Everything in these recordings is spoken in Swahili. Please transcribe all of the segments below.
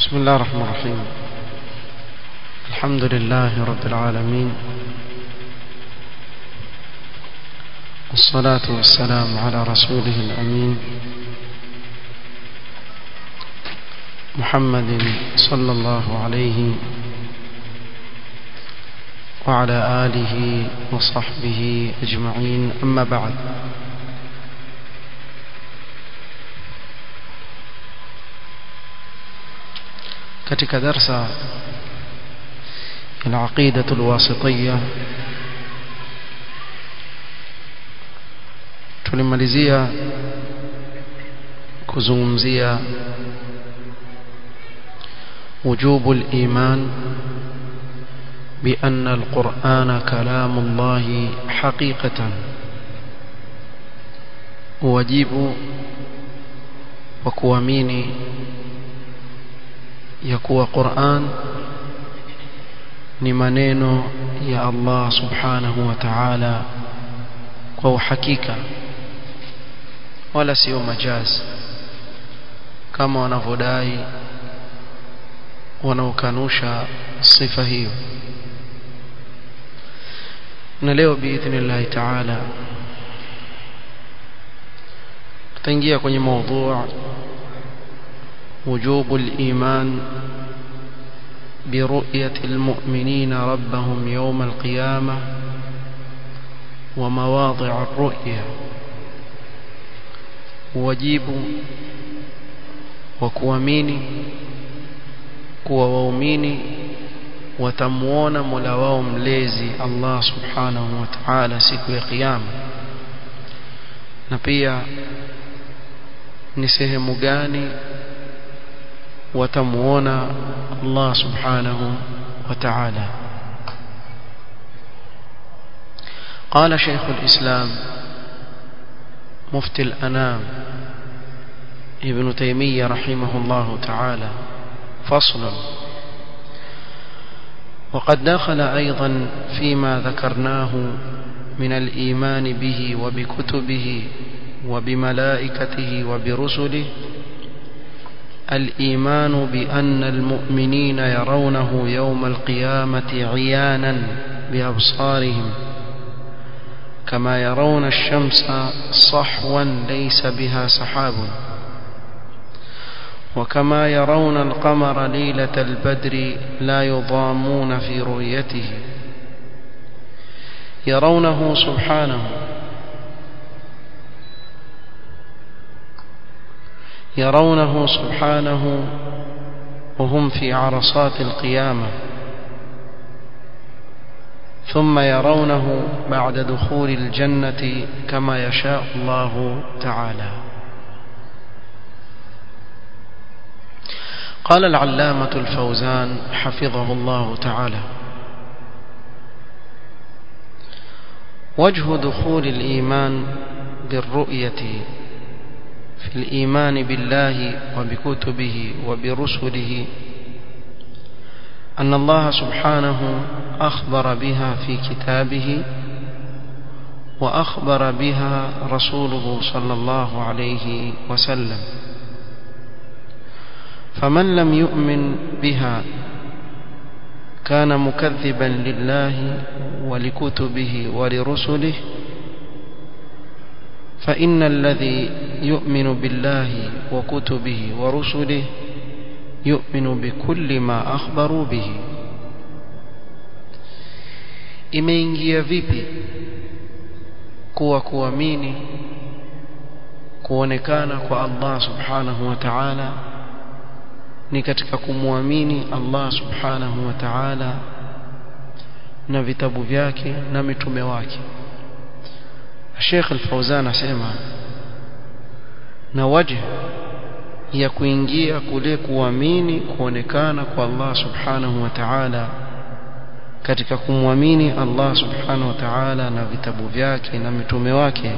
بسم الله الرحمن الرحيم الحمد لله رب العالمين والصلاة والسلام على رسوله الأمين محمد صلى الله عليه وعلى آله وصحبه أجمعين أما بعد katika darsa العقيدة الواسطية tulimalizia kuzungumzia وجوب الإيمان بأن القرآن كلام الله حقيقة واجب وكواميني ya kuwa Qur'an ni maneno ya Allah subhanahu wa ta'ala kwa uhakika wala sio majazi kama wanavyodai wanaokanusha sifa hiyo na leo biidhnillah ta'ala tutaingia kwenye mada وجوب الإيمان برؤية المؤمنين ربهم يوم القيامة ومواضع الرؤية واجب وكواميني kuwa waumini watamuona Mola wao mlezi Allah Subhanahu wa Ta'ala siku ya kiyama na pia ni sehemu gani watamuona Allah subhanahu wa ta'ala قال شيخ الإسلام مفتي الأنام ابن تيمية رحمه الله تعالى فصل وقد دخل أيضا فيما ذكرناه من الإيمان به وبكتبه وبملائكته وبرسله الإيمان بأن المؤمنين يرونه يوم القيامة عيانا بأبصارهم كما يرون الشمس صحوا ليس بها سحاب وكما يرون القمر ليلة البدر لا يضامون في رؤيته يرونه سبحانه يرونه سبحانه وهم في عرصات القيامة ثم يرونه بعد دخول الجنة كما يشاء الله تعالى قال العلامة الفوزان حفظه الله تعالى وجه دخول الإيمان بالرؤية في الإيمان بالله وبكتبه وبرسله أن الله سبحانه أخبر بها في كتابه وأخبر بها رسوله صلى الله عليه وسلم فمن لم يؤمن بها كان مكذبا لله ولكتبه ولرسله فإن الذي يؤمن بالله وكتبه ورسله يؤمن بكل ما أخبروا به imeingia vipi kuwa kuamini kuonekana kwa Allah subhanahu wa ta'ala ni katika kumwamini Allah subhanahu wa ta'ala na vitabu vyake na mitume wake Sheikh Al-Fauzan asema na wajh ya kuingia kule kuamini kuonekana kwa Allah Subhanahu wa Ta'ala katika kumwamini Allah Subhanahu wa Ta'ala na vitabu vyake na mitume wake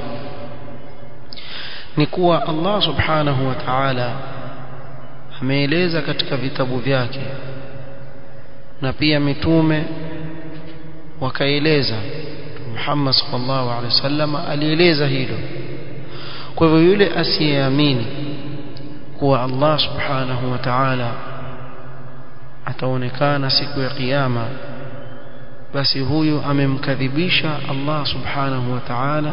ni kuwa Allah Subhanahu wa Ta'ala ameeleza katika vitabu vyake na pia mitume wakaeleza Muhammad sallallahu alaihi wasallam alieleza hilo kwa hivyo yule asiyeamini kuwa Allah subhanahu wa ta'ala ataonekana siku ya kiyama basi huyu amemkadhibisha Allah subhanahu wa ta'ala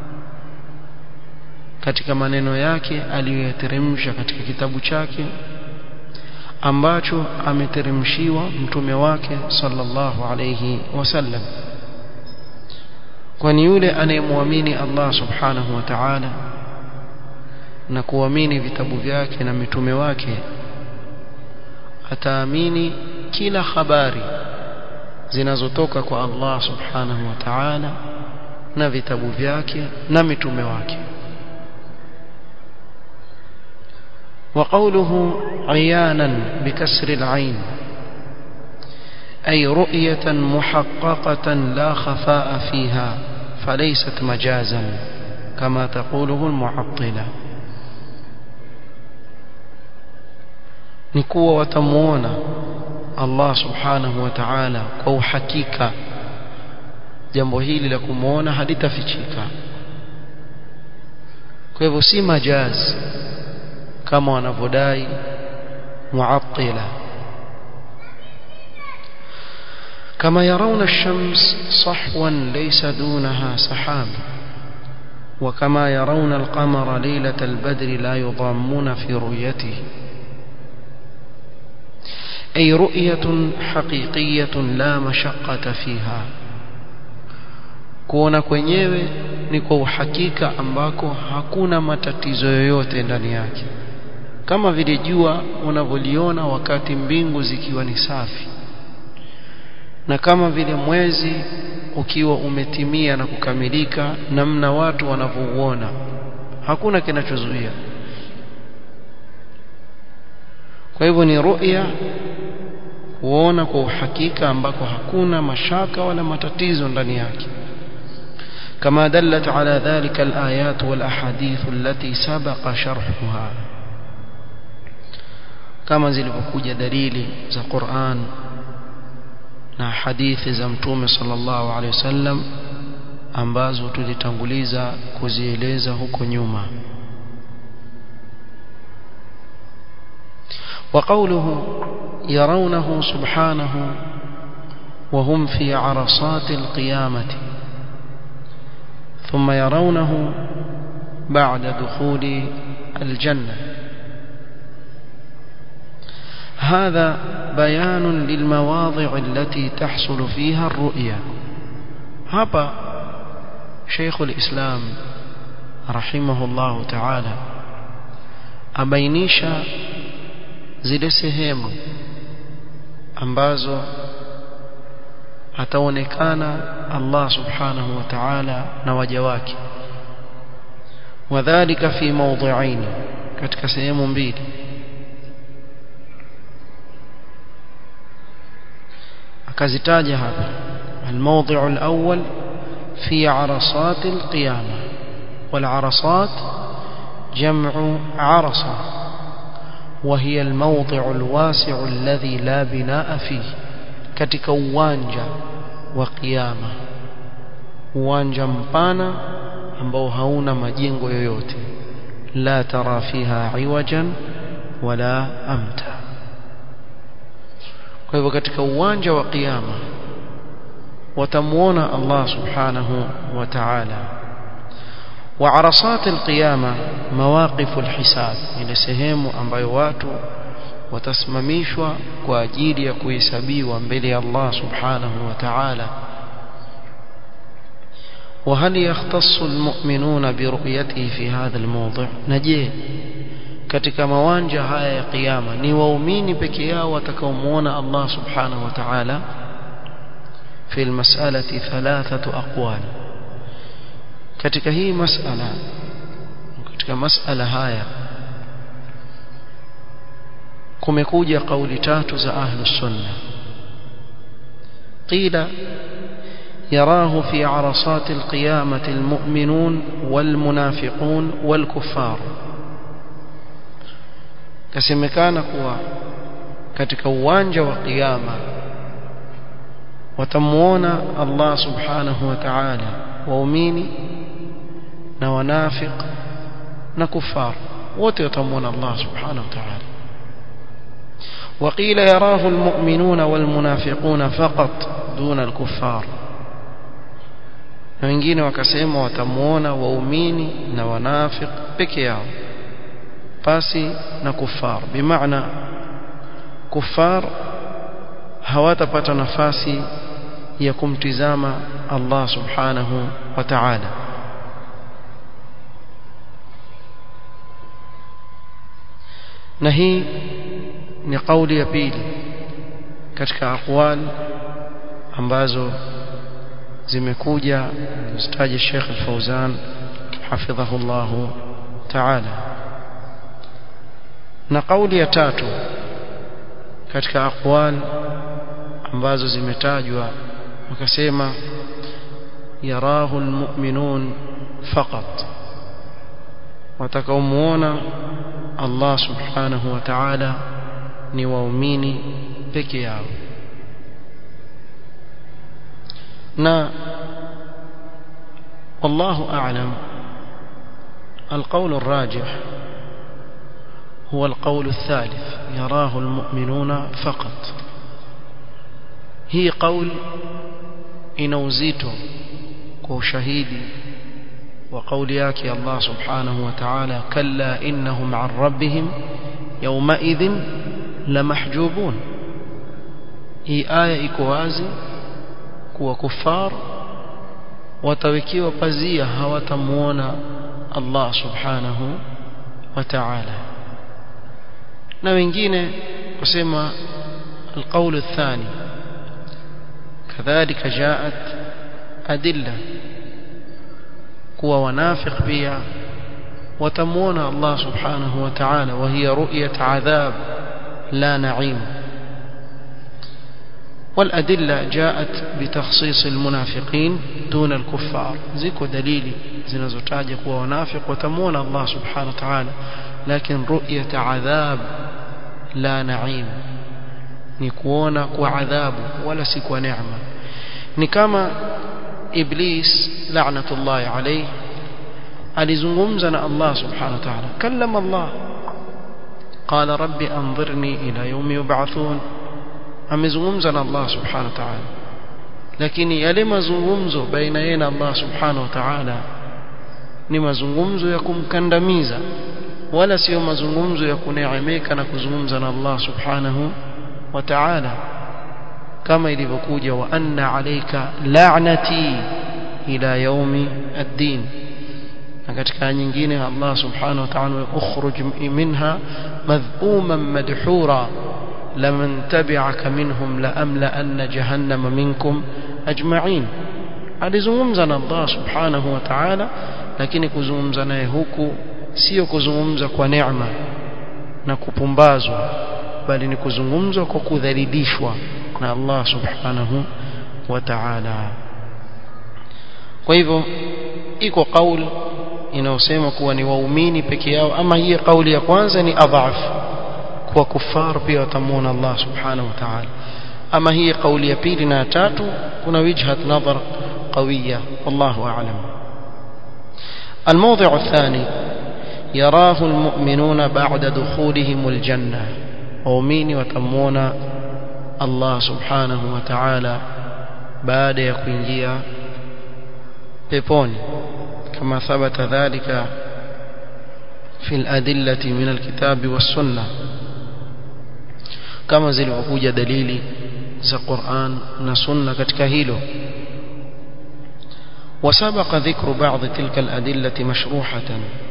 katika maneno yake aliyoyateremsha katika kitabu chake ambacho ameteremshiwa mtume wake sallallahu alayhi wasallam kwani yule anayemwamini Allah subhanahu wa ta'ala na kuamini vitabu vyake na mitume wake ataamini kila habari zinazotoka kwa Allah subhanahu wa ta'ala na vitabu vyake na mitume wake وقوله عيانا بكسر العين أي رؤية محققة لا خفاء فيها فليست مجازا كما تقوله المعطلة نكوة وتمونا Allah subhanahu wa ta'ala kwa uhakika jambo hili la kumuona halitafichika kwa hivyo si majaz kama wanavyodai muattila كما يرون الشمس صحوا ليس دونها سحاب وكما يرون القمر ليلة البدر لا يضامون في رؤيته أي رؤية حقيقية لا مشقة فيها kuona kwenyewe ni kwa uhakika ambako hakuna matatizo yoyote ndani yake kama vile jua unavyoliona wakati mbingu zikiwa ni safi na kama vile mwezi ukiwa umetimia na kukamilika namna watu wanavyouona hakuna kinachozuia kwa hivyo ni ru'ya kuona kwa uhakika ambako hakuna mashaka wala matatizo ndani yake كما دلت على ذلك الآيات والأحاديث التي سبق شرحها كما zilivyokuja dalili za Qur'an na hadithi za Mtume sallallahu alaihi wasallam ambazo tulitanguliza kuzieleza huko nyuma وقوله يرونه سبحانه وهم في عرصات القيامة ثم يرونه بعد دخول الجنة هذا بيان للمواضع التي تحصل فيها الرؤيا هبا شيخ الإسلام رحمه الله تعالى أبينيش zile sehemu ambazo ataonekana Allah subhanahu wa ta'ala na waja wake wadhālika fi mawdhi'ain katika sehemu mbili akazitaja hapa الموضع الأول في عرصات القيامة والعرصات جمع عرصة وهي الموضع الواسع الذي لا بناء فيه katika uwanja wa kiyama uwanja mpana ambao hauna majengo yoyote la tara fiha iwajan wala amta kwa hivyo katika uwanja wa kiyama watamuona Allah subhanahu wa ta'ala وعرصات القيامة مواقف الحساب ile sehemu ambayo watu watasimamishwa kwa ajili ya kuhesabiwa mbele ya Allah subhanahu wa ta'ala وهل يختص المؤمنون برؤيته في هذا الموضع نجي katika mawanja haya ya kiyama ni waumini peke yao watakaomuona Allah subhanahu wa ta'ala في المسألة ثلاثة أقوال katika hii masala katika masala haya kumekuja kauli tatu za ahlus sunna qila يراه في عرصات القيامة المؤمنون والمنافقون والكفار kasemekana kuwa katika uwanja wa kiyama watamuona Allah subhanahu wa ta'ala waumini na wanafiq na kufar wote watamuona Allah subhanahu wa ta'ala وقيل يراه المؤمنون والمنافقون فقط دون الكفار na wengine wakasema watamuona waumini na wanafiq peke yao pasi na kufar bimaana kufar hawatapata nafasi ya kumtizama Allah subhanahu wa ta'ala na hii ni kauli ya pili katika aqwal ambazo zimekuja zitaje Sheikh Al-Fauzan hafidhahu Allah ta'ala na kauli ya tatu katika aqwal ambazo zimetajwa wakasema yarahu almu'minun faqat watakaomuona Allah subhanahu wa ta'ala ni waumini peke yao na والله أعلم القول الراجح هو القول الثالث يراه المؤمنون فقط هي قول inauzito kwa ushahidi wa kauli yake Allah subhanahu wa ta'ala kalla innahum an rabbihim yawma idhin lamahjubun hii aya iko wazi kuwa kufar watawekiwa pazia hawatamuona Allah subhanahu wa ta'ala na wengine kusema القول الثاني كذلك جاءت أدلة kuwa wanafiq pia watamuona Allah subhanahu wa ta'ala wa hiya ru'yat adhab la na'im والأدلة جاءت بتخصيص المنافقين دون الكفار زيكو دليلي zinazotaja kuwa wanafiq watamuona Allah subhanahu wa ta'ala lakini ru'yat adhab la na'im ni kuona kwa adhabu wala si kwa neema ni kama iblis la'natullahi alayhi alizungumza na Allah subhanahu wa ta'ala kallama Allah qala rabbi anzirni ila yawmi yub'athun amezungumza na Allah subhanahu wa ta'ala lakini yale mazungumzo baina yeye na Allah subhanahu wa ta'ala ni mazungumzo ya kumkandamiza wala sio mazungumzo ya kuneemeka na kuzungumza na Allah subhanahu wa ta'ala kama ilivyokuja wa anna alayka la'nati ila yaumi ad-din na katika nyingine Allah subhanahu wa ta'ala ukhruj minha madh'uman madhura laman tabi'aka minhum la amla anna jahannama minkum ajma'in alizungumza na Allah subhanahu wa ta'ala lakini kuzungumza naye huku sio kuzungumza kwa neema na kupumbazwa bali ni kuzungumzwa kwa kudhalilishwa na Allah subhanahu wa ta'ala kwa hivyo iko kauli inayosema kuwa ni waumini peke yao ama hii kauli ya kwanza ni adhaf kwa kufar pia watamuona Allah subhanahu wa ta'ala ama hii kauli ya pili na tatu kuna wijhat nadhar قوية والله أعلم الموضع الثاني يراه المؤمنون بعد دخولهم الجنة waumini watamuona Allah subhanahu wa ta'ala baada ya kuingia peponi kama thabata dhalika في الأدلة من الكتاب والسنة كما zilivyokuja dalili za Qur'an na Sunna katika hilo وسبق ذكر بعض تلك الأدلة مشروحة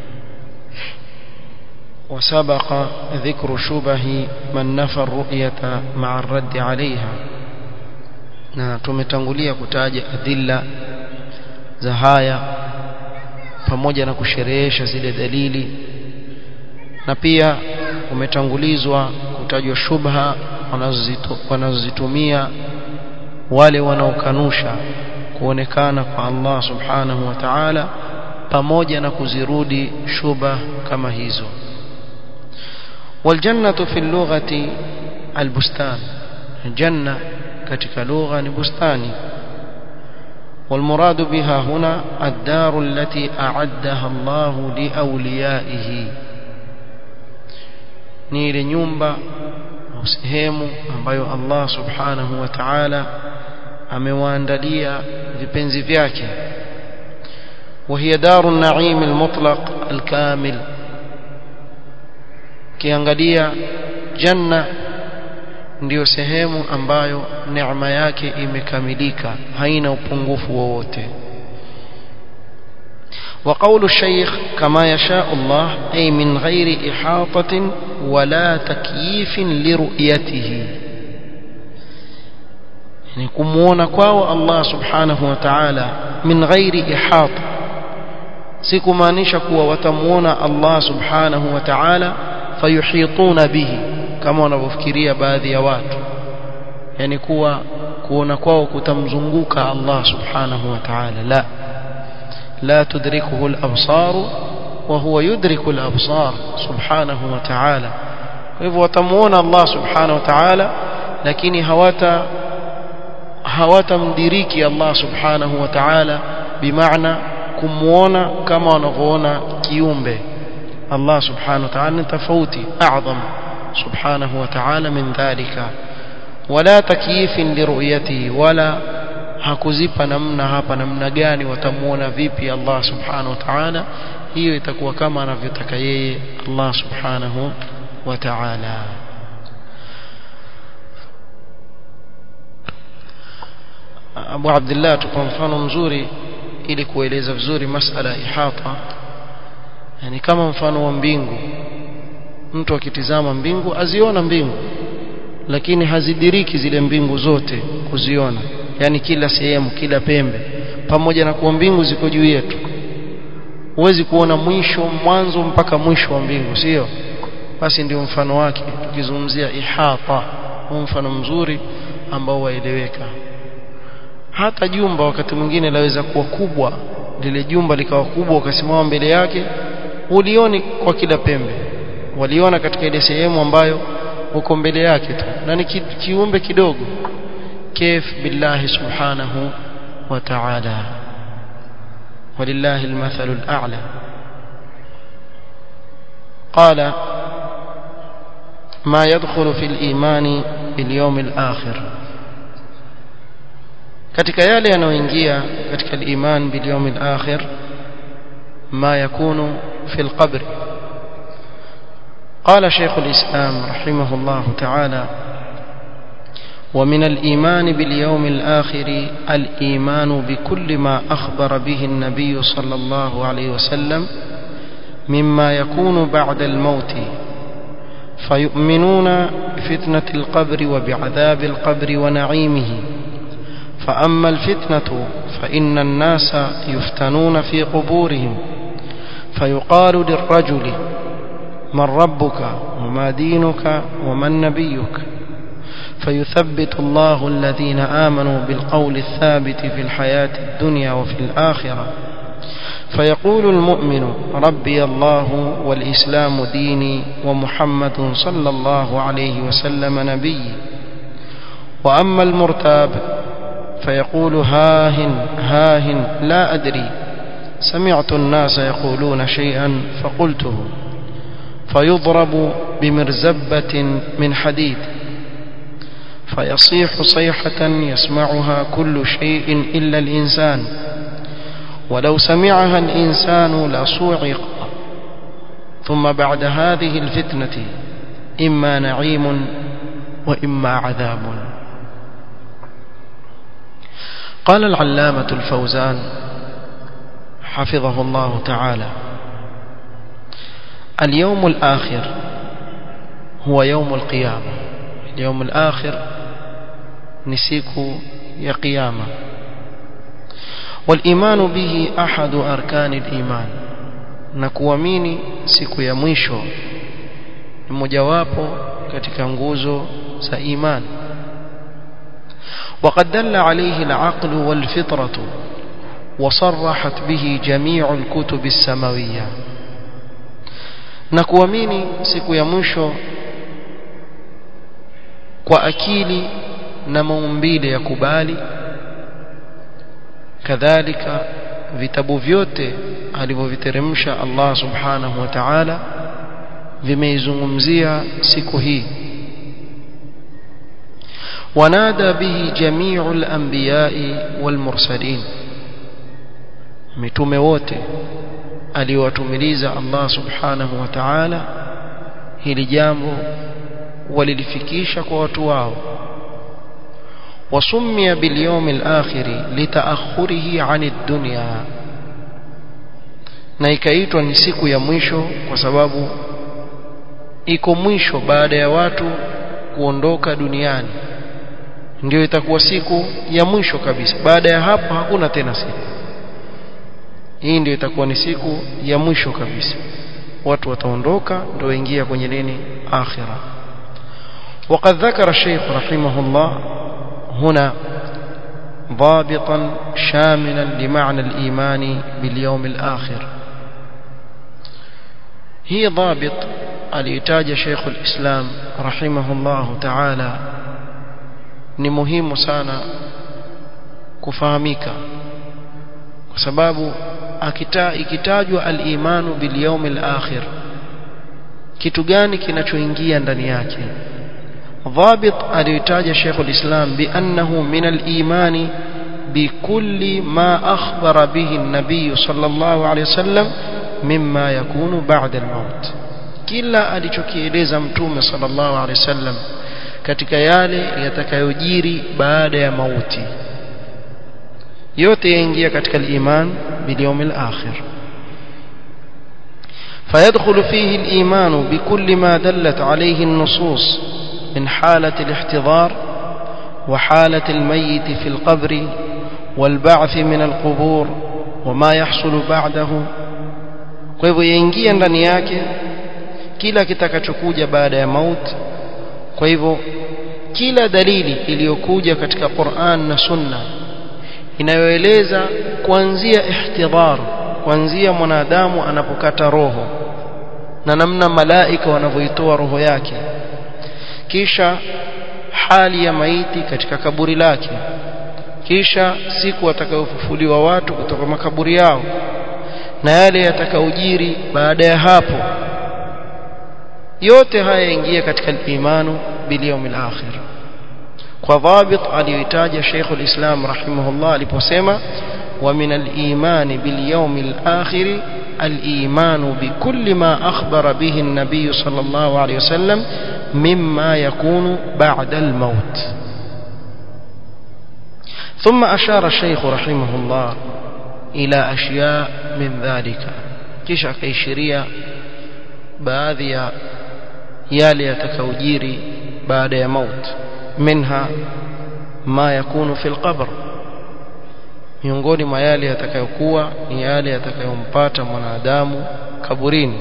وسبق ذكر شبه من نفى الرؤية مع الرد عليها na tumetangulia kutaja adilla za haya pamoja na kusherehesha zile dalili na pia umetangulizwa kutajwa shubha wanazozitumia wale wanaokanusha kuonekana kwa Allah subhanahu wa ta'ala pamoja na kuzirudi shubha kama hizo والجنة في اللغة البستان جنة katika lugha ni bustani والمراد بها هنا الدار التي أعدها الله لأوليائه ni ile nyumba au sehemu ambayo Allah subhanahu wa ta'ala amewaandalia vipenzi vyake وهي دار النعيم المطلق الكامل kiangalia janna ndiyo sehemu ambayo neema yake imekamilika haina upungufu wowote وقول الشيخ كما يشاء الله أي من غير إحاطة ولا تكييف لرؤيته يعني كمونا كواو الله سبحانه وتعالى من غير إحاطة sikumaanisha kuwa watamuona Allah subhanahu wa ta'ala fayuhituna bihi kama wanavyofikiria baadhi ya watu yani kuwa kuona kwao kutamzunguka Allah subhanahu wa ta'ala la la tudrikuhu al-absar wa huwa yudriku al-absar subhanahu wa ta'ala kwa hivyo watamuona Allah subhanahu wa ta'ala lakini hawata hawatamdiriki Allah subhanahu wa ta'ala bimaana kumuona kama wanavyoona kiumbe Allah subhanahu wa ta'ala ni tofauti a'zam subhanahu wa ta'ala min dhalika wala takyifin liruyatihi wala hakuzipa namna hapa namna gani watamuona vipi Allah subhanahu wa ta'ala hiyo itakuwa kama anavyotaka yeye Allah subhanahu wa ta'ala Abu Abdullah tuko mfano mzuri ili kueleza vizuri masala ihata yani kama mfano wa mbingu mtu akitizama mbingu aziona mbingu lakini hazidiriki zile mbingu zote kuziona yani kila sehemu kila pembe pamoja na kuwa mbingu ziko juu yetu huwezi kuona mwisho mwanzo mpaka mwisho wa mbingu sio basi ndio mfano wake tukizungumzia ihata huu mfano mzuri ambao waeleweka hata jumba wakati mwingine laweza kuwa kubwa lile jumba likawa kubwa ukasimama mbele yake ulioni kwa kila pembe waliona katika ile sehemu ambayo uko mbele yake tu na ni ki, kiumbe kidogo كيف بالله سبحانه وتعالى ولله المثل الأعلى قال ما يدخل في الإيمان باليوم الآخر katika yale yanayoingia katika al-iman bil yawm al-akhir ma yakunu fi al-qabr قال شيخ الإسلام رحمه الله تعالى ومن الإيمان باليوم الآخر الإيمان بكل ما أخبر به النبي صلى الله عليه وسلم مما يكون بعد الموت فيؤمنون بفتنة القبر وبعذاب القبر ونعيمه فأما الفتنة فإن الناس يفتنون في قبورهم فيقال للرجل من ربك وما دينك ومن نبيك فيثبت الله الذين آمنوا بالقول الثابت في الحياة الدنيا وفي الآخرة فيقول المؤمن ربي الله والإسلام ديني ومحمد صلى الله عليه وسلم نبي وأما المرتاب فيقول هاهن هاهن لا أدري سمعت الناس يقولون شيئا فقلته فيضرب بمرزبة من حديد فيصيح صيحة يسمعها كل شيء إلا الإنسان ولو سمعها الإنسان لصوعق ثم بعد هذه الفتنة إما نعيم وإما عذاب قال العلامة الفوزان حفظه الله تعالى اليوم الآخر هو يوم القيامة اليوم الآخر نسيك يا قيامة والإيمان به أحد أركان الإيمان نكواميني siku ya mwisho ni mojawapo katika nguzo za imani وقد دل عليه العقل والفطرة وصرحت به جميع الكتب السماوية نكواميني siku ya mwisho kwa akili na maumbile ya kubali kadhalika vitabu vyote alivyoviteremsha Allah subhanahu wa ta'ala vimeizungumzia siku hii ونادى به جميع الأنبياء والمرسلين mitume wote aliyowatumiliza Allah subhanahu wa ta'ala hili jambo walilifikisha kwa watu wao wasumia bilyawm al-akhir litaakhurihi 'ani ad-dunya na ikaitwa ni siku ya mwisho kwa sababu iko mwisho baada ya watu kuondoka duniani ndio itakuwa siku ya mwisho kabisa baada ya hapo hakuna tena siku hii ndio itakuwa ni siku ya mwisho kabisa watu wataondoka ndio waingia kwenye nini akhira وقد ذكر الشيخ رحمه الله هنا ضابطا شاملا لمعنى الإيمان باليوم الآخر هي ضابط الإتاج شيخ الإسلام رحمه الله تعالى ni muhimu sana kufahamika kwa sababu akita ikitajwa al-imanu bil yawmil akhir kitu gani kinachoingia ndani yake ضابط aliyotaja Sheikh al-Islam biannahu min al-imani bikulli ma akhbara bihi an-nabiy sallallahu alayhi wasallam mimma yakunu ba'da al-maut kila alichokieleza mtume sallallahu alayhi wasallam katika yale yatakayojiri baada ya mauti yote yaingia katika al-iman bil yawmil akhir فيدخل فيه الإيمان بكل ما دلت عليه النصوص من حالة الاحتضار وحالة الميت في القبر والبعث من القبور وما يحصل بعده kwa hivyo yaingia ndani yake kila kitakachokuja baada ya mauti kwa hivyo kila dalili iliyokuja katika Qur'an na Sunna inayoeleza kuanzia ihtidhar kuanzia mwanadamu anapokata roho na namna malaika wanavyoitoa roho yake kisha hali ya maiti katika kaburi lake kisha siku watakayofufuliwa watu kutoka makaburi yao na yale yatakayojiri baada ya hapo yote haya yaingia katika imanu bil yawmil akhir kwa dhabit aliyoitaja Sheikh al-Islam rahimahullah aliposema wa min al-iman bil yawmil akhir al-iman bi kulli ma akhbara bihi an-nabiy sallallahu alayhi wasallam مما يكون بعد الموت ثم أشار الشيخ رحمه الله إلى أشياء من ذلك kisha akaishiria baadhi ya yale yatakayojiri baada ya maut minha ma yakunu fil qabr miongoni mwa yale yatakayokuwa ni yale yatakayompata mwanadamu kaburini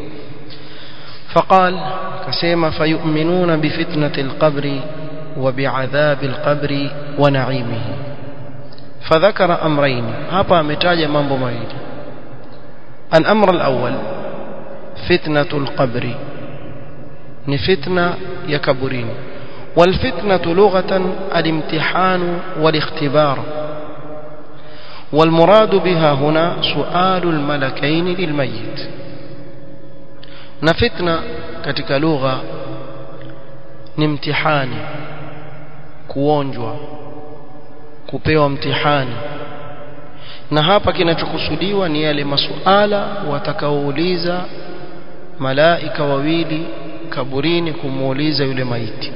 فقال كسيما فيؤمنون بفتنة القبر وبعذاب القبر ونعيمه فذكر أمرين هبا متاج mambo mawili الأمر الأول فتنة القبر ni fitna ya kaburini والفتنة لغة الامتحان والاختبار والمراد بها هنا سؤال الملكين للميت na fitna katika lugha ni mtihani kuonjwa kupewa mtihani na hapa kinachokusudiwa ni yale masuala watakaouliza malaika wawili kaburini kumuuliza yule maiti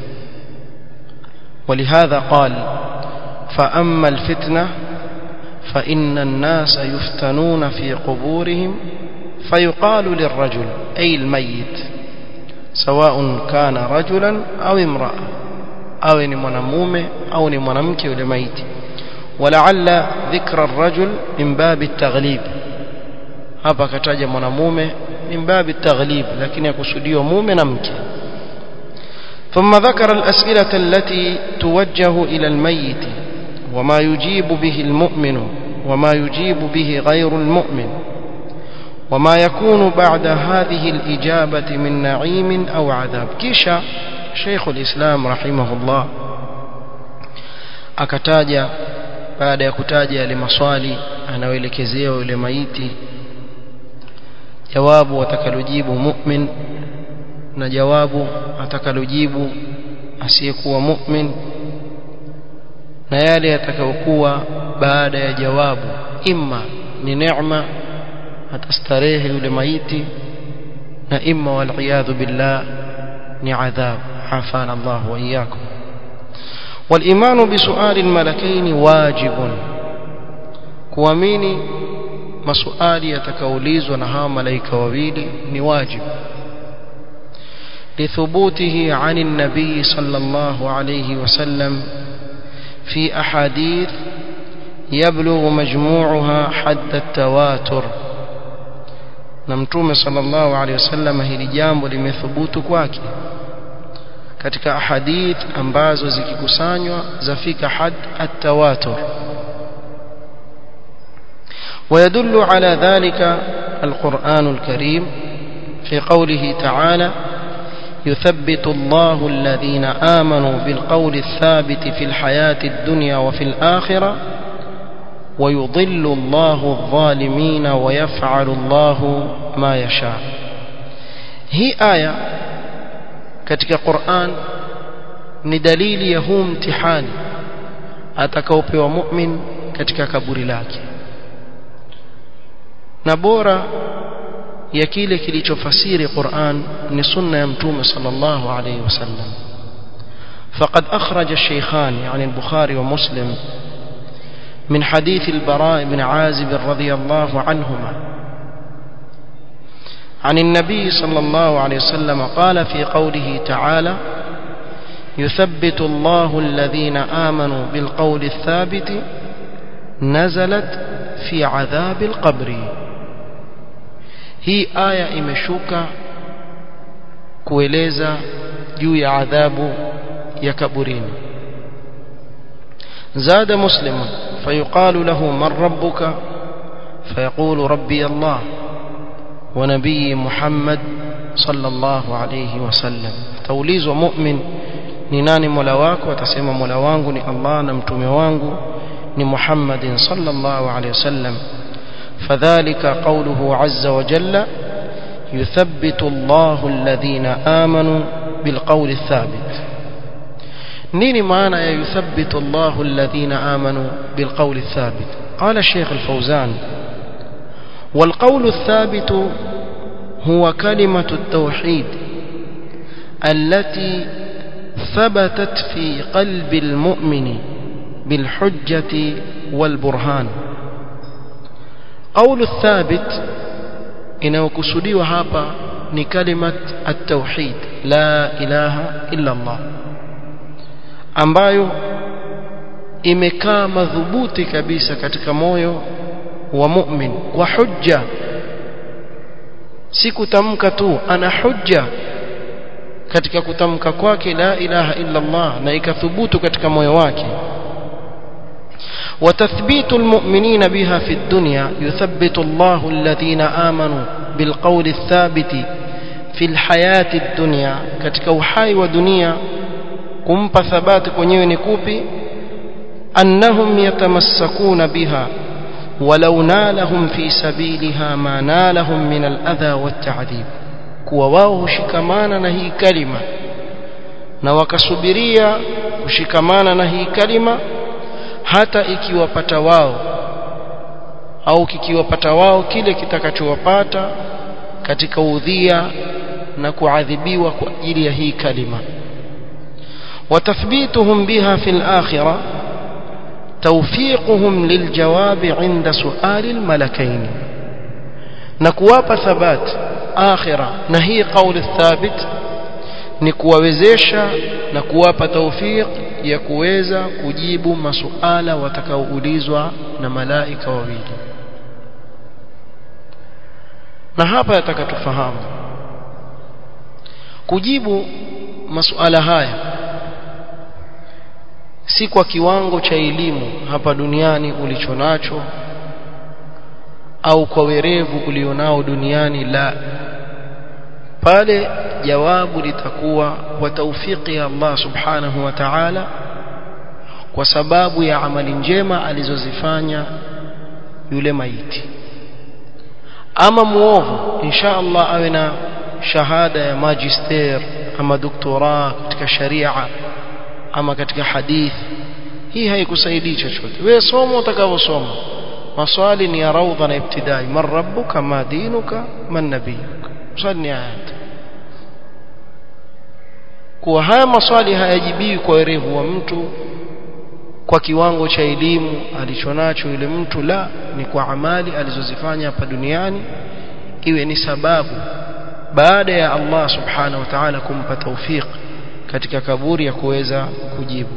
ولهذا قال فأما الفتنة فإن الناس يفتنون في قبورهم فيقال للرجل أي الميت سواء كان رجلا أو امرأة أو نمنمومة أو نمنمك ولميت ولعل ذكر الرجل من باب التغليب hapa kataja mwanamume min babi taghlib lakini akusudiwa mume na mke ثم ذكر الأسئلة التي توجه إلى الميت وما يجيب به المؤمن وما يجيب به غير المؤمن وما يكون بعد هذه الإجابة من نعيم أو عذاب كيشا شيخ الإسلام رحمه الله akataja baada ya kutaja yale maswali anayoelekezea yule maiti jawabu atakalojibu mu'min na jawabu atakalojibu asiyekuwa mu'min na yale yatakayokuwa baada ya jawabu imma ni neema atastarehe yule maiti na imma waliyadhu billah ni adhab afana Allah wa iyyakum والإيمان بسؤال الملكين واجب kuamini maswali yatakaulizwa na hawa malaika wawili ni wajibu لثبوته عن النبي صلى الله عليه وسلم في أحاديث يبلغ مجموعها حد التواتر نمتوم صلى الله عليه وسلم hili jambo limethubutu kwake katika ahadith ambazo zikikusanywa zafika had at-tawatur ويدل على ذلك القرآن الكريم في قوله تعالى يثبت الله الذين آمنوا بالقول الثابت في الحياة الدنيا وفي الآخرة ويضل الله الظالمين ويفعل الله ما يشاء هي آية katika Qur'an ni dalili ya huu mtihani atakaopewa mu'min katika kaburi lake na bora ya kile kilichofasiri Qur'an ni sunna ya mtume sallallahu alayhi wasallam فقد أخرج الشيخان يعني البخاري ومسلم من حديث البراء بن عازب رضي الله عنهما عن النبي صلى الله عليه وسلم قال في قوله تعالى يثبت الله الذين آمنوا بالقول الثابت نزلت في عذاب القبر hii aya imeshuka kueleza juu ya adhabu ya kaburini زاد مسلم فيقال له من ربك فيقول ربي الله ونبي محمد صلى الله عليه وسلم توليز مؤمن ni nani mola wako atasema mola wangu ni Allah na mtume wangu ni Muhammadin sallallahu alaihi wasallam فذلك قوله عز وجل يثبت الله الذين آمنوا بالقول الثابت نيني معنى يثبت الله الذين آمنوا بالقول الثابت قال الشيخ الفوزان والقول الثابت هو كلمة التوحيد التي ثبتت في قلب المؤمن بالحجة والبرهان قول الثابت inayokusudiwa hapa ni kalimat at-tauhid la ilaha illa Allah ambayo imekaa madhubuti kabisa katika moyo wa mu'min kwa hujja si kutamka tu ana hujja katika kutamka kwake la ilaha illa Allah na ikathubutu katika moyo wake وتثبيت المؤمنين بها في الدنيا يثبت الله الذين آمنوا بالقول الثابت في الحياة الدنيا katika uhai wa dunia kumpa thabati kwenyewe ni kupi annahum yatamassakuna biha ولو نالهم في سبيلها ما نالهم من الأذى والتعذيب kuwa wao hushikamana na hii kalima na wakasubiria kushikamana na hii kalima hata ikiwapata wao au kikiwapata wao kile kitakachowapata katika udhia na kuadhibiwa kwa ajili ya hii kalima وتثبيتهم بها في الآخرة توفيقهم للجواب عند سؤال الملكين نكواب ثبات آخرة نهي قول الثابت نكوawezesha na kuwapa tawfiq ya kuweza kujibu masuala watakaoulizwa na malaika wawili na hapa yataka tufahamu kujibu masuala haya si kwa kiwango cha elimu hapa duniani ulichonacho au kwa werevu ulionao duniani la pale jawabu litakuwa kwa taufiki ya Allah subhanahu wa ta'ala kwa sababu ya amali njema alizozifanya yule maiti ama muovu insha Allah awe na shahada ya magister ama doktora katika sharia ama katika hadith hii haikusaidii chochote wewe soma utakavyosoma maswali ni ya raudha na ibtidai man rabbuka ma dinuka man nabiyuka swali ni ayat kuwa haya maswali hayajibiwi kwa werevu wa mtu kwa kiwango cha elimu alichonacho yule mtu la ni kwa amali alizozifanya hapa duniani iwe ni sababu baada ya Allah subhanahu wa ta'ala kumpa tawfiq katika kaburi ya kuweza kujibu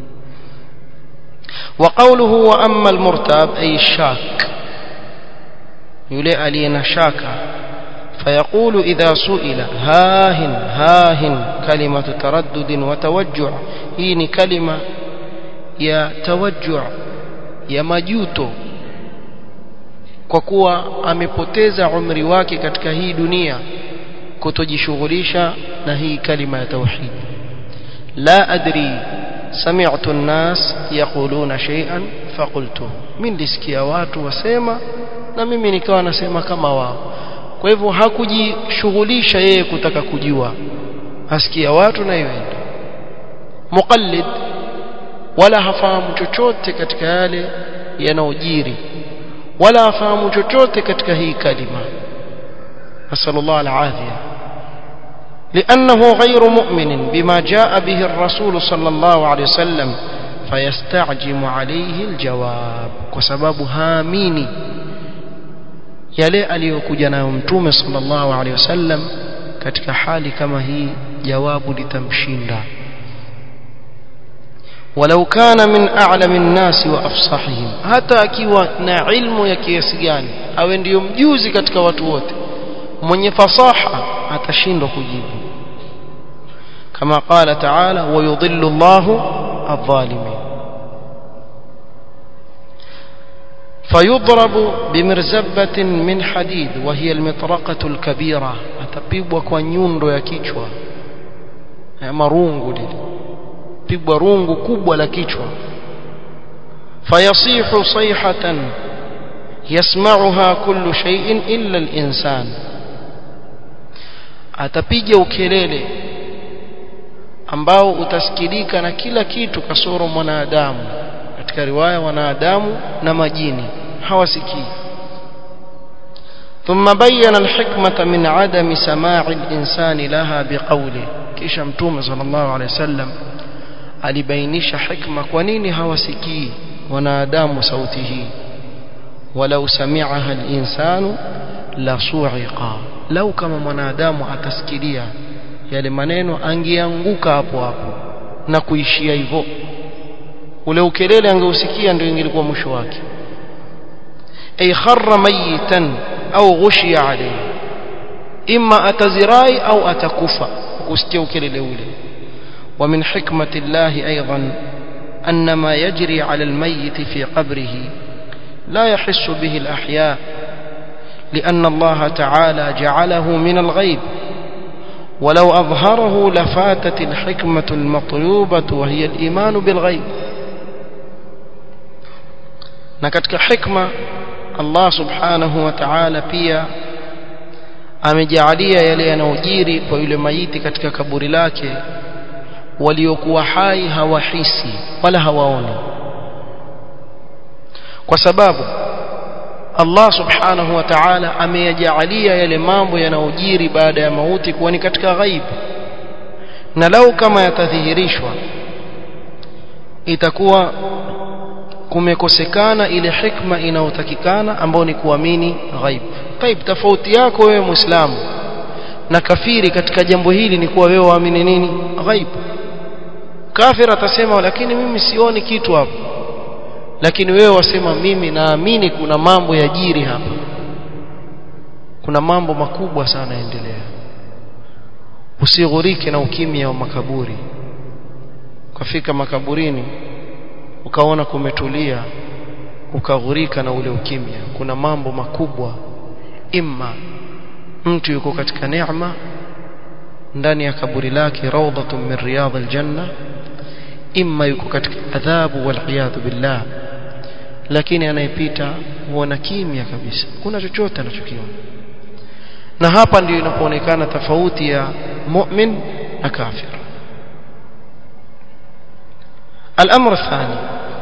وقوله واما المرتاب اي الشاك يلي علينا شاكا فيقول اذا سئل هاهن هاهن كلمه تردد وتوجع هي كلمه ya tawajju ya majuto kwa kuwa amepoteza umri wake katika hii dunia kutojishughulisha na hii kalima ya tauhid la adri sami'tu an-nas yaquluna shay'an faqultu mimi nilisikia watu wasema na mimi nikawa nasema kama wao kwa hivyo hakujishughulisha yeye kutaka kujua asikia watu na yeye muqallid wala hafahamu chochote katika yale yanayojiri wala hafahamu chochote katika hii kalima nasallallahu alafia لأنه غير مؤمن بما جاء به الرسول صلى الله عليه وسلم فيستعجم عليه الجواب وسبب هاميني yale aliyokuja nayo mtume sallallahu alaihi wasallam katika hali kama hii jawabu litamshinda ولو كان من أعلم الناس وأفصحهم hata akiwa na ilmu ya kiasi gani awe ndiyo mjuzi katika watu wote mwenye fasaha atashindwa kujibu kama qala taala wayudhillu Allahu adh-dhalimin فيضرب بمرزبة من حديد وهي المطرقة الكبيرة atapigwa kwa nyundo ya kichwa ya marungu lile pigwa rungu kubwa la kichwa fayasihu sayhatan yasma'uha kullu shay'in illa al-insan atapiga ukelele ambao utasikilika na kila kitu kasoro mwanadamu katika riwaya wanadamu na majini hawasikii ثم بين الحكمة من عدم سماع الإنسان لها بقوله كيش متوم صلى الله عليه وسلم alibainisha hikma kwa nini hawasikii wanadamu sauti hii walau sami'aha al-insanu la su'iqa lau kama mwanadamu atasikilia yale maneno angeanguka hapo hapo na kuishia hivyo ule ukelele angeusikia ndio ingelikuwa mwisho wake ay kharra mayitan au ghushiya alayhi imma atazirai au atakufa kusikia ukelele ule ومن حكمة الله أيضا أن ما يجري على الميت في قبره لا يحس به الأحياء لأن الله تعالى جعله من الغيب ولو أظهره لفاتت الحكمة المطلوبة وهي الإيمان بالغيب نكتك حكمة الله سبحانه وتعالى pia amejalia yale yanayojiri kwa yule maiti katika kaburi lake waliokuwa hai hawahisi wala hawaoni kwa sababu Allah subhanahu wa ta'ala ameyajalia yale mambo yanayojiri baada ya mauti kuwa ni katika ghaib na lau kama yatadhihirishwa itakuwa kumekosekana ile hikma inayotakikana ambayo ni kuamini ghaib taib tofauti yako wewe muislamu na kafiri katika jambo hili ni kuwa wewe waamini nini ghaib kafir atasema lakini mimi sioni kitu hapo lakini wewe wasema mimi naamini kuna mambo yajiri hapa kuna mambo makubwa sana yaendelea usighurike na ukimya wa makaburi ukafika makaburini ukaona kumetulia ukaghurika na ule ukimya kuna mambo makubwa imma mtu yuko katika neema ndani ya kaburi lake rawdatun min riyadil janna imma yuko katika adhabu wal iyadhu billah lakini anayepita huona kimya kabisa kuna chochote anachokiona na hapa ndio inapoonekana tofauti ya mu'min na kafir الأمر الثاني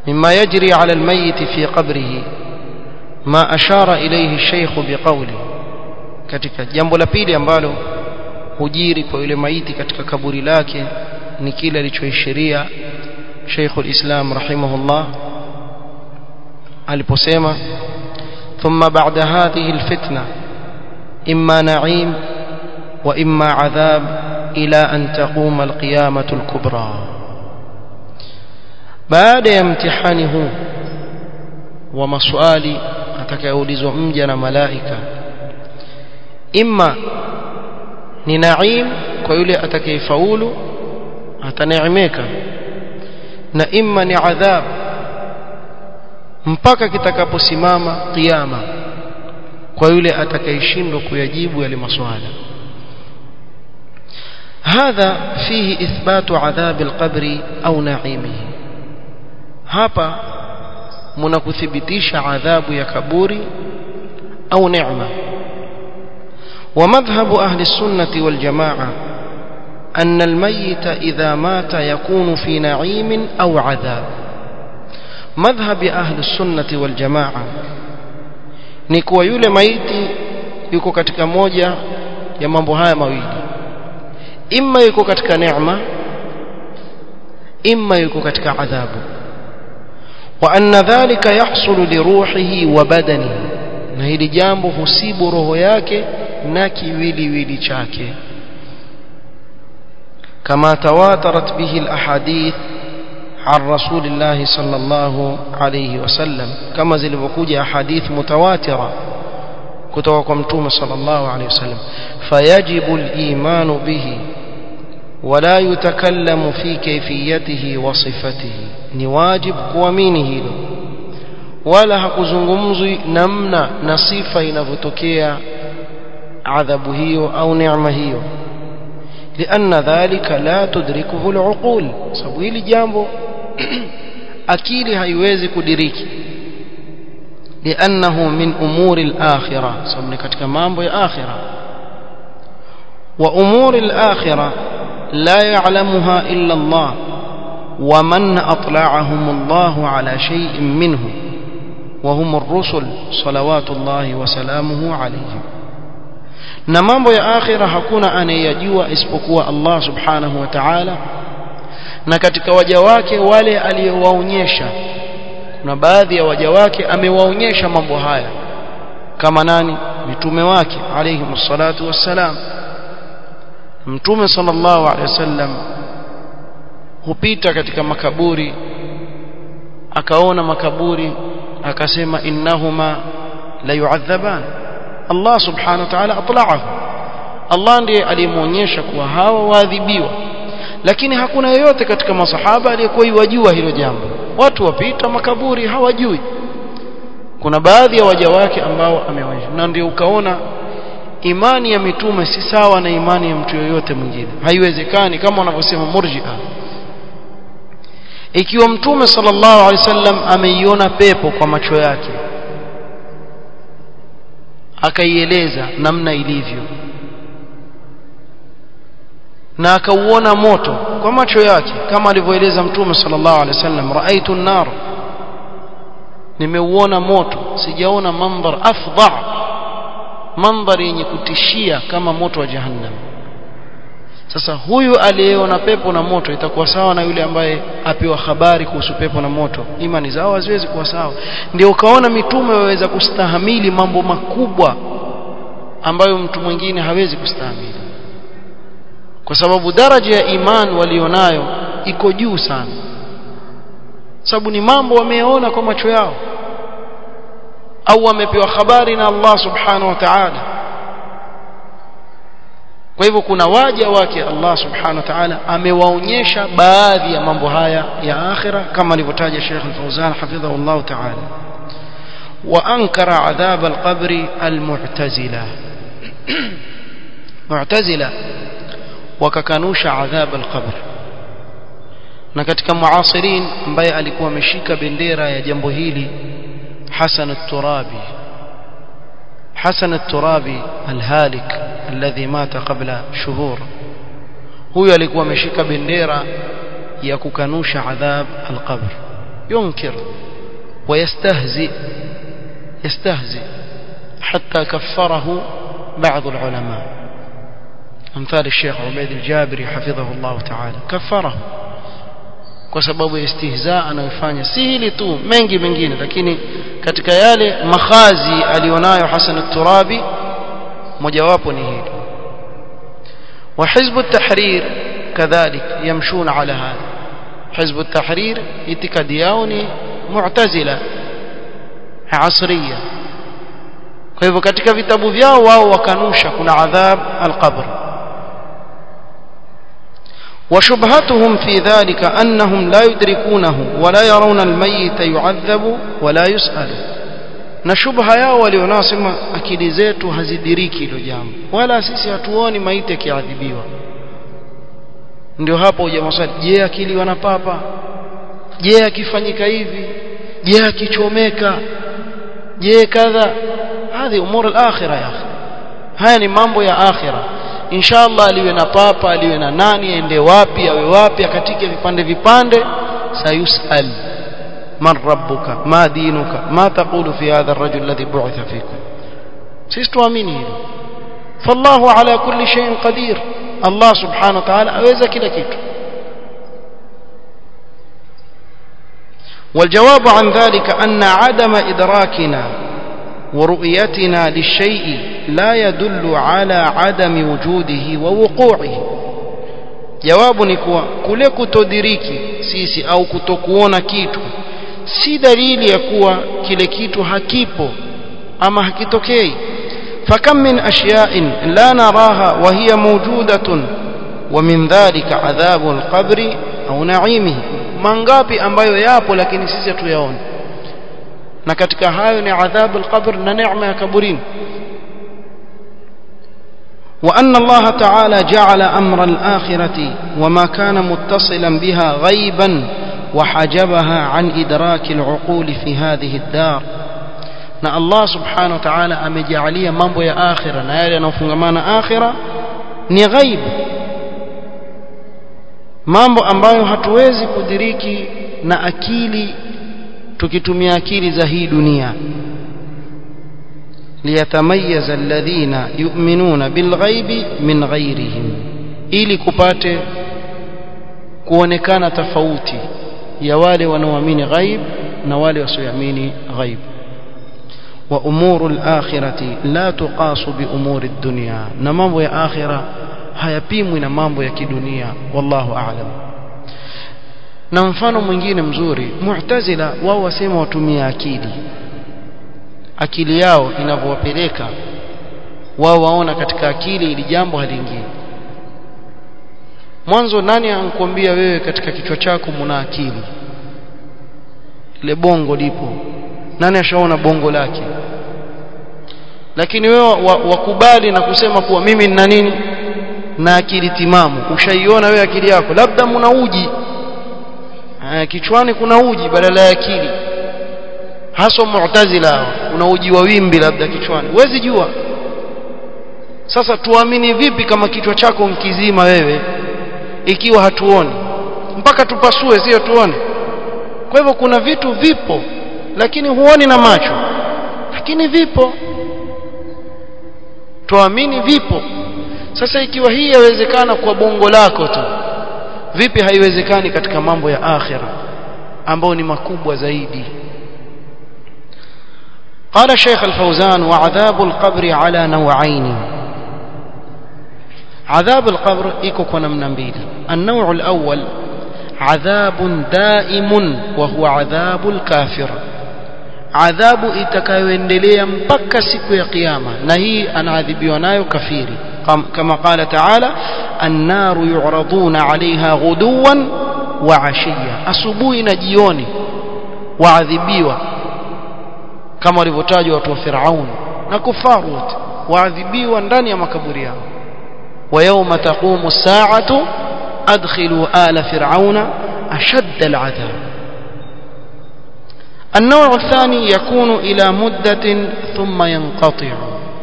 مما يجري على الميت في قبره ما أشار إليه الشيخ بقوله katika jambo la pili ambalo hujiri kwa yule maiti katika kaburi lake ni kile alichoishiria Sheikh al-Islam rahimahullah aliposema thumma ba'da hadhihi al-fitna imma na'im wa imma 'adhab ila an taquma al-qiyamah al-kubra baada ya mtihani huu wa maswali atakayoulizwa mja na malaika imma ni naim kwa yule atakayefaulu ataneemeka na imma ni adhab mpaka kitakaposimama kiyama kwa yule atakayeshindwa kuyajibu yale maswala هذا فيه إثبات عذاب القبر أو نعيمه hapa mnakuthibitisha adhabu ya kaburi au neema ومذهب أهل السنة والجماعة أن الميت إذا مات يكون في نعيم أو عذاب مذهب أهل السنة والجماعة نكوى يولي ميت yuko katika moja ya mambo haya mawili imma yuko katika neema imma yuko katika adhabu wa anna dhalika yahsulu li ruhihi wa badanihi na hili jambo husibu roho yake na kiwiliwili chake كما تواترت به الأحاديث عن رسول الله صلى الله عليه وسلم كما زلفكوجة أحاديث متواترة كتوكم صلى الله عليه وسلم فيجب الإيمان به ولا يتكلم في كيفيته وصفته نواجب kuamini wala hakuzungumzwi namna na sifa inavyotokea adhabu hiyo au neema hiyo لأن ذلك لا تدركه العقول sababu hili jambo akili haiwezi kudiriki لأنه من أمور الآخرة sababu ni katika mambo ya akhira وأمور الآخرة لا يعلمها إلا الله ومن أطلعهم الله على شيء منه وهم الرسل صلوات الله وسلامه عليهم na mambo ya akhira hakuna anayeyajua isipokuwa Allah subhanahu wa ta'ala na katika waja wake wale aliyowaonyesha kuna baadhi ya waja wake amewaonyesha mambo haya kama nani mitume wake alayhi salatu wassalam mtume sallallahu alaihi wasallam hupita katika makaburi akaona makaburi akasema innahuma la yu'adhaban Allah subhanahu wa ta'ala atla'ahu Allah ndiye aliyemuonyesha kuwa hawa waadhibiwa lakini hakuna yeyote katika masahaba aliyekuwa yajua hilo jambo watu wapita makaburi hawajui kuna baadhi ya waja wake ambao amewaonyesha na ndio ukaona imani ya mitume si sawa na imani ya mtu yoyote mwingine haiwezekani kama wanavyosema murji'a ikiwa mtume sallallahu alaihi wasallam ameiona pepo kwa macho yake akaieleza namna ilivyo na akauona moto kwa macho yake kama alivyoeleza mtume sallallahu alaihi wasallam raaitu an-nar nimeuona moto sijaona mandhar afdha mandhari yenye kutishia kama moto wa jahannam sasa huyu aliyeona pepo na moto itakuwa sawa na yule ambaye apewa habari kuhusu pepo na moto imani zao haziwezi kuwa sawa ndio ukaona mitume waweza kustahamili mambo makubwa ambayo mtu mwingine hawezi kustahamili kwa sababu daraja ya iman walionayo iko juu sana sababu ni mambo wameyaona kwa macho yao au wamepewa habari na Allah subhanahu wa ta'ala kwa hivyo kuna waja wake Allah subhanahu wa ta'ala amewaonyesha baadhi ya mambo haya ya akhira kama alivyotaja Sheikh Al-Fauzan hafidhahu Allah ta'ala wa ankara adhab al-qabr al-mu'tazila mu'tazila wakakanusha adhab al-qabr na katika muasirin ambaye alikuwa ameshika bendera ya jambo hili Hasan al-Turabi Hasan al-Turabi al-Halik alladhi mata qabla shuhur huyo alikuwa ameshika bendera ya kukanusha adhab al-qabr ينكر ويستهزئ يستهزئ حتى كفره بعض العلماء أمثال الشيخ عبيد الجابري حفظه الله تعالى كفره kwa sababu ya istihzaa anayofanya si hili tu mengi mengine lakini katika yale makhazi alionayo Hasan al-Turabi mojawapo ni hili wa hizb at-tahrir kadhalik yamshuna ala hada hizb at-tahrir itikadi yao ni mu'tazila asriya kwa hivyo katika vitabu vyao wao wakanusha kuna adhab al-qabr وشبهتهم في ذلك أنهم لا يدركونه ولا يرون الميت يعذب ولا يسأل na shubha yao walionasema akili zetu hazidiriki hilo jambo wala sisi hatuoni maiti akiadhibiwa ndio hapo uja maswali je akili wanapapa je akifanyika hivi je akichomeka je kadha hadhi umur al-akhirah ya akhi haya ni mambo ya akhirah inshallah aliwe na papa aliwe na nani aende wapi awe wapi akatike vipande vipande sayusal man rabbuka ma dinuka ma taqulu fi hadha ar-rajul alladhi bu'itha fikum sisi tuamini hilo fallahu ala kulli shay'in qadir Allah subhanahu wa ta'ala aweza kila kitu والجواب عن ذلك أن عدم إدراكنا ورؤيتنا للشيء لا يدل على عدم وجوده ووقوعه jawabu ni kuwa kule kutodiriki sisi au kutokuona kitu si dalili ya kuwa kile kitu hakipo ama hakitokei fakam min ashya'in la naraha wa hiya mawjudatun wa min dhalika adhabu alqabri au na'imihi mangapi ambayo yapo lakini sisi hatuyaoni na katika hayo ni adhabu alqabr na neema ya kaburini وأن الله تعالى جعل أمر الآخرة وما كان متصلا بها غيبا وحجبها عن إدراك العقول في هذه الدار na Allah subhanahu wa ta'ala amejalia mambo ya akhira na yale yanayofungamana akhira ni ghaib mambo ambayo hatuwezi kudiriki na akili tukitumia akili za hii dunia liyatamayaza alladhina yu'minuna bilghaibi min ghairihim ili kupate kuonekana tofauti ya wale wanaoamini ghaib na wale wasioamini ghaib wa umuru al-akhirati la tuqasu bi umuri ad-dunya na mambo ya akhira hayapimwi na mambo ya kidunia wallahu a'lam na mfano mwingine mzuri mu'tazila wao wasema watumia akili akili yao inavyowapeleka wao waona katika akili ili jambo haliingii mwanzo nani ankuambia wewe katika kichwa chako muna akili ile bongo lipo nani ashaona bongo lake lakini wewe wakubali na kusema kuwa mimi nina nini na akili timamu ushaiona wewe akili yako labda muna uji kichwani kuna uji badala ya akili hasa mu'tazila kuna uji wa wimbi labda kichwani huwezi jua sasa tuamini vipi kama kichwa chako mkizima wewe ikiwa hatuoni mpaka tupasue sio tuone kwa hivyo kuna vitu vipo lakini huoni na macho lakini vipo tuamini vipo sasa ikiwa hii yawezekana kwa bongo lako tu vipi haiwezekani katika mambo ya akhira ambayo ni makubwa zaidi قال شيخ الفوزان وعذاب القبر على نوعين عذاب القبر iko kwa namna mbili النوع الأول عذاب دائم وهو عذاب الكافر adhabu itakayoendelea mpaka siku ya kiyama na hii anaadhibiwa nayo kafiri kama qala taala annaru yu'raduna 'alayha ghuduwan wa 'ashiya asubuhi na jioni waadhibiwa kama walivyotajwa watu wa Firaun na kufaru wote waadhibiwa ndani ya makaburi yao wa yawma taqumu as-sa'atu adkhilu ala fir'auna ashadda al-'adhab النوع الثاني يكون إلى مدة ثم ينقطع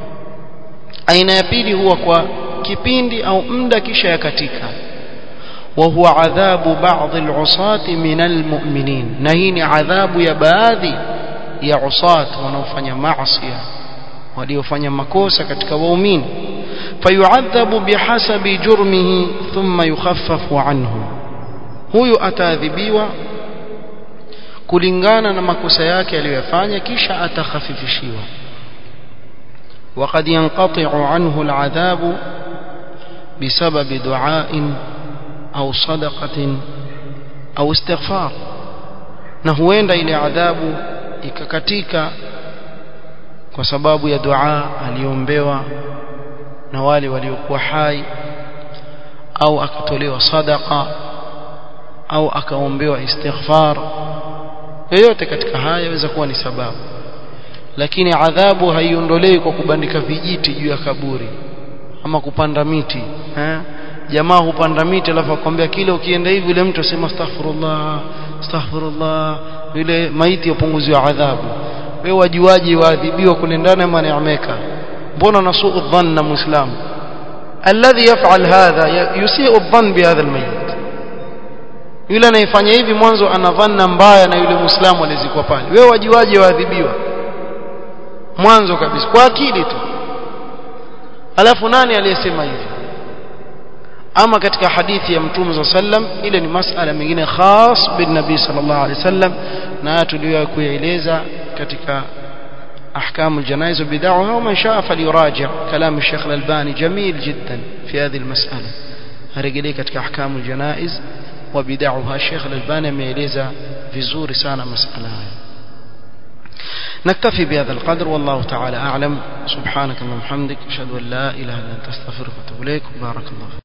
aina ya pili huwa kwa kipindi au muda kisha yakatika وهو عذاب بعض العصاة من المؤمنين نهين عذاب يا baadhi ya usat wanaofanya maasi waliofanya makosa katika waumini fayuadhabu bihasabi jurmihi thumma yukhaffafu anhu huyu ataadhibiwa kulingana na makosa yake aliyofanya kisha atakhafifishiwa وقد ينقطع عنه العذاب بسبب دعاء أو صدقة أو استغفار na huenda ile adhabu ikakatika kwa sababu ya dua aliombewa na wale waliokuwa hai au akatolewa sadaqa au akaombewa istighfar yoyote katika haya yaweza kuwa ni sababu lakini adhabu haiondolewi kwa kubandika vijiti juu ya kaburi ama kupanda miti eh? jamaa hupanda miti alafu akwambia kile ukienda hivi yule mtu asema astaghfirullah astaghfirullah yule maiti yapunguziwa adhabu wewe wajuaji waadhibiwa kule ndani ama neemeka mbona nasuu dhanna muislam alladhi yaf'al hadha yusi'u dhann bihadha almayit yule anayefanya hivi mwanzo ana dhanna mbaya na yule muislamu alizikwa pale wewe wajuaji waadhibiwa mwanzo kabisa kwa akili tu alafu nani aliyesema hivi ama katika hadithi ya mtume sallam ile ni masala mengine khas bin nabii sallallahu alaihi wasallam na tuliyo kuyaeleza katika احكام الجنائز وبدعها ومن شاء فليراجع كلام الشيخ الالباني جميل جدا في هذه المساله هرجلي katika احكام الجنائز وبدعها الشيخ الالباني ameeleza vizuri sana masala haya نكتفي بهذا القدر والله تعالى أعلم سبحانك اللهم وبحمدك أشهد أن لا إله إلا أنت أستغفرك وأتوب إليك بارك الله